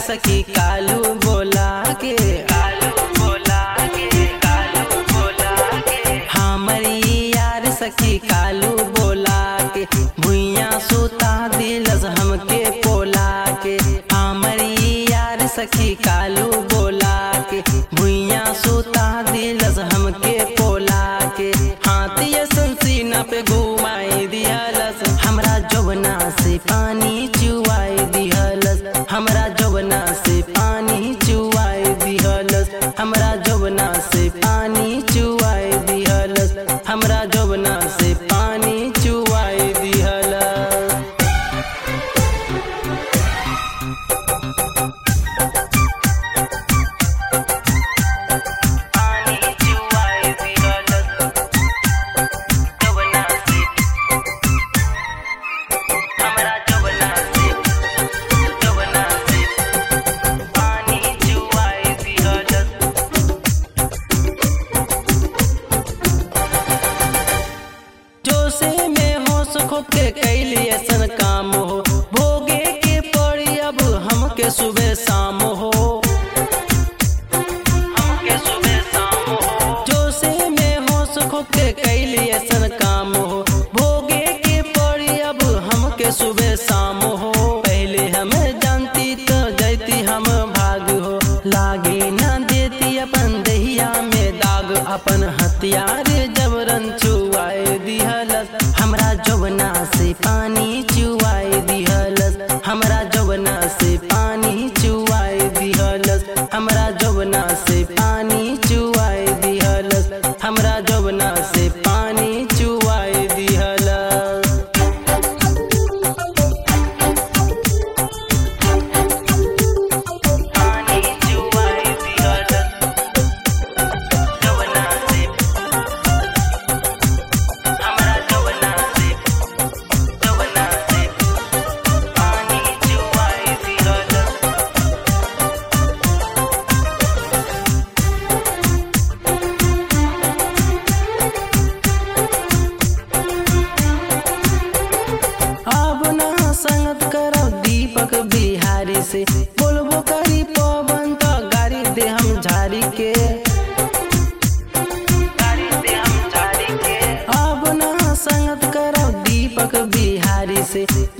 सखी कालू बोला के कालू बोला के कालू बोला के हमरी यार सखी कालू बोला के भुइया सुता दिलस हमके पोला के हमरी यार सखी कालू बोला के भुइया सुता दिलस हमके पोला के हाथिया संसीना पे घुमाई दिहलस हमरा जवना से पानी चुआई दिहलस हमरा जवना से पानी चुआई दिहलस हमरा जवना से पानी चुआई दिहलस हमरा जवना से पानी चुआई दिहलस पानी चुआई दिहलस जवना से हमरा जवना से जवना से पानी चुआई दिहलस जोसे में हो सुख के कैली ऐसन काम हो भोगे के पड़ी अब हमके सुबह शाम हो हमके सुबह शाम हो जोसे में हो सुख के कैली ऐसन काम हो भोगे के पड़ी अब हमके सुबह शाम हो पहले हम जानती तो जैती हम भाग हो लागे ना देती अपन दहिया में दाग अपन हथियार जबरन छुआए दिहलस हमरा जवना से पानी चुआए दिहलस हमरा जवना से पानी चुआए दिहलस हमरा जवना से पानी चुआए दिहलस हमरा जवना से पानी चुआए दिहलस पानी चुआए दिहलस जवना से हमरा जवना से जवना से पानी चुआए दिहलस अब ना संगत करब दीपक बिहारी से बोलबो करी पवन तो गाड़ी दे हम झाड़ी के गाड़ी दे हम झाड़ी के अब ना संगत करब दीपक बिहारी से